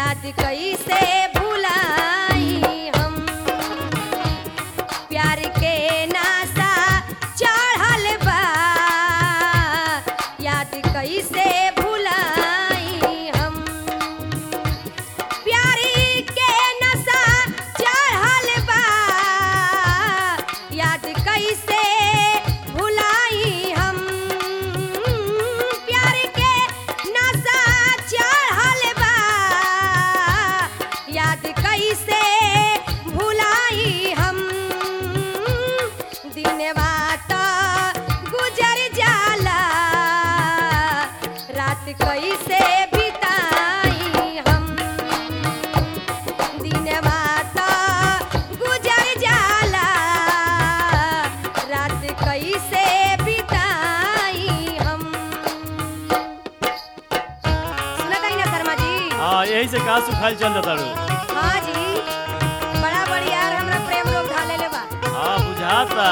याद कैसे भुलाई हम प्यार के नासा चढ़ल बा याद कैसे भुलाई हम प्यार के नशा चढ़ल बा याद कैसे भुलाई हम प्यार के नशा चढ़ल बा याद कैसे भुलाई हम दिनवा तो गुजर जाला रात कैसे बिताई हम दिनवा तो गुजर जाला रात कैसे बिताई हम सुनत हई ना शर्मा जी हाँ यही से कहा सुखाल चल जाता रू हाँ जी बड़ा बढ़िया हमरा प्रेम लोग ढाले ले बा हाँ बुझाता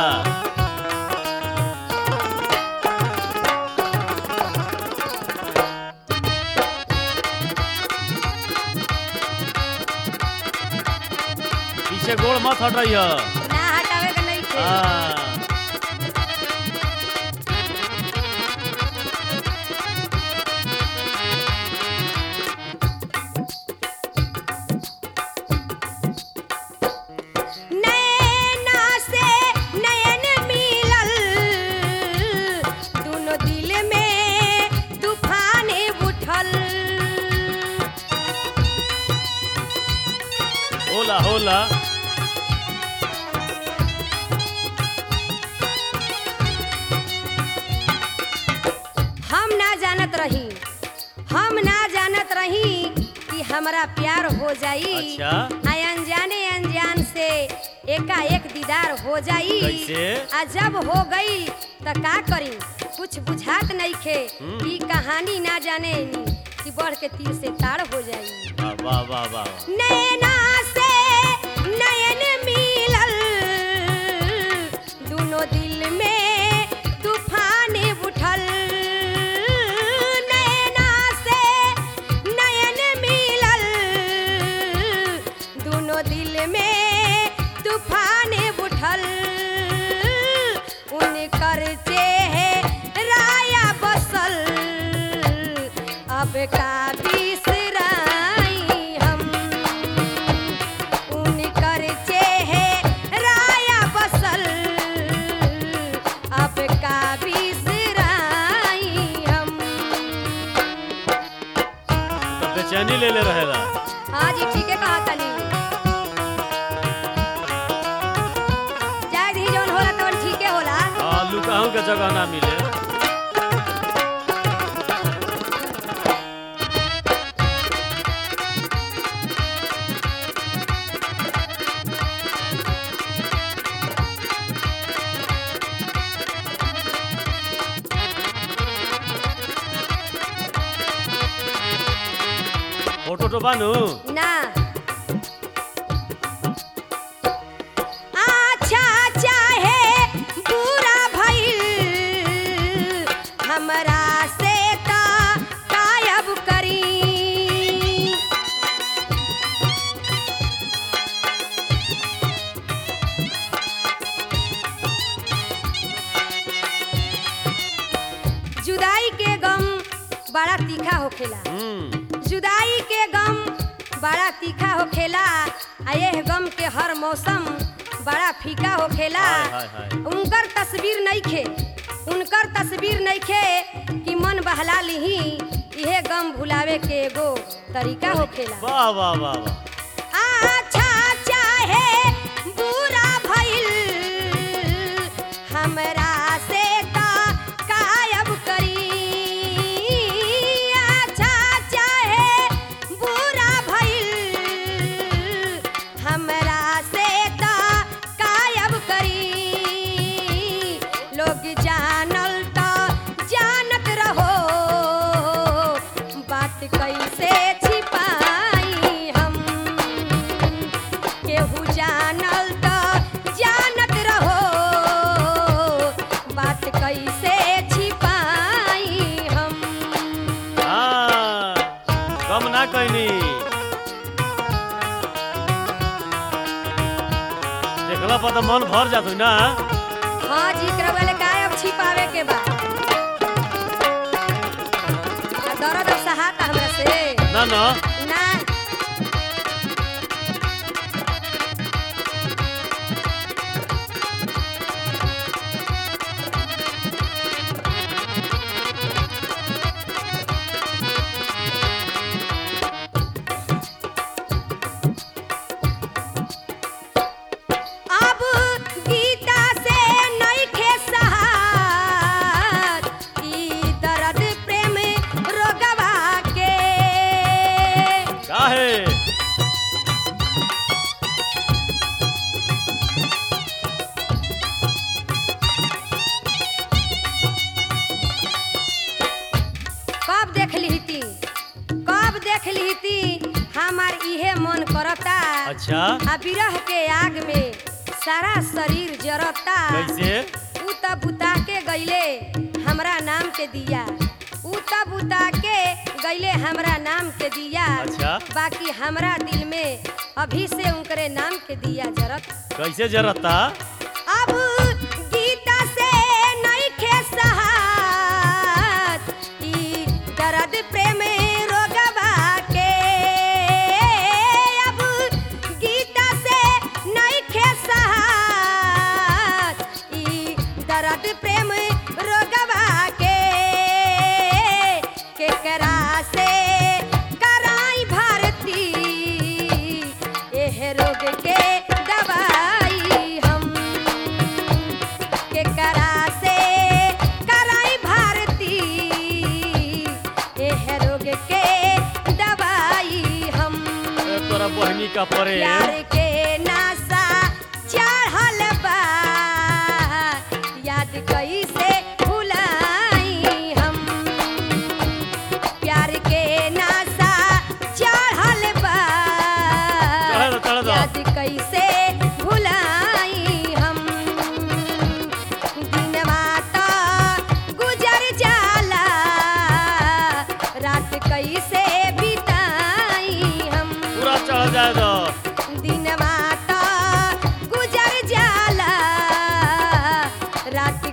पीछे गोड़ मत हट रही है ना हटावे के नहीं थे हाँ नैना से नयन मिलल दोनों दिल में तूफान उठल होला होला हम ना जानत रही हम ना जानत रही कि हमरा प्यार हो जाई अच्छा। आ अनजाने अनजान से एकाएक दीदार हो जाई कैसे? आ जब हो गई त का करी कुछ बुझात नहीं खे हम्म। ई कहानी ना जाने कि बढ़ के तीर से ताड़ हो जाई वाह वाह वाह वाह नैना से नयन मिलल दोनों दिल में तूफान उठल नैना से नयन मिलल दोनों दिल में तूफान उठल उनकर चेहराया बसल अब का बिसराई हम उनकर चेहराया बसल अब का बिसराई हम तब बेचैनी ले ले रहेला हाँ जी ठीक है कहा तनी जाए दी जौन होला तवन ठीके होला हाँ लुकाहू के जगह ना मिले फोटो तो बानू ना अच्छा चाहे बुरा भइल हमरा से त कायब करी जुदाई के गम बड़ा तीखा होखेला हम्म जुदाई के गम बड़ा तीखा होखेला आ यह गम के हर मौसम बड़ा फीका होखेला हाय, हाय, हाय। उनकर तस्वीर नइखे उनकर तस्वीर नइखे कि मन बहला लिही इहे गम भुलावे के एगो तरीका होखेला वाह वाह वाह वाह अच्छा चाहे बुरा भइल हमरा से त कायब करी अच्छा चाहे बुरा भइल हमरा से त कायब करी लोग जानल त जानत रहो बात कैसे छिपाई हम केहू जान देखला पर तो मन भर जात ना हाँ जी एकरा वाले गायब छिपावे के बा आ दर्द अब सहाता हमरा से ना ना ना अब गीता से नइखे सहार ई दर्द प्रेम रोगवा के काहे कब देख लीती कब देख लीती हमार इहे मन करता अच्छा आ बिरह के आग में सारा शरीर जरता कैसे उ त बुता के गईले हमरा नाम के दिया उ त बुता के गईले हमरा नाम के दिया अच्छा। बाकी हमरा दिल में अभी से उनकरे नाम के दिया जरत कैसे जरता अब गीता से नइखे सहात ई दर्द प्रेम रोगवा के अब गीता से नइखे सहात ई दर्द प्रेम रोगवा के केकरा से कराई भारती एह रोग के दवाई हम केकरा से कराई भारती एह रोग के दवाई हम ए, तोरा बहनी का परे प्यार के नासा चढ़ल बा याद कैसे भुलाई हम प्यार के नासा चढ़ल बा चढ़ दो, चढ़ दो। याद कैसे भुलाई हम दिनवा तो गुजर जाला रात कैसे बिताई हम पूरा चढ़ जाए दो दिनवा तो गुजर जाला रात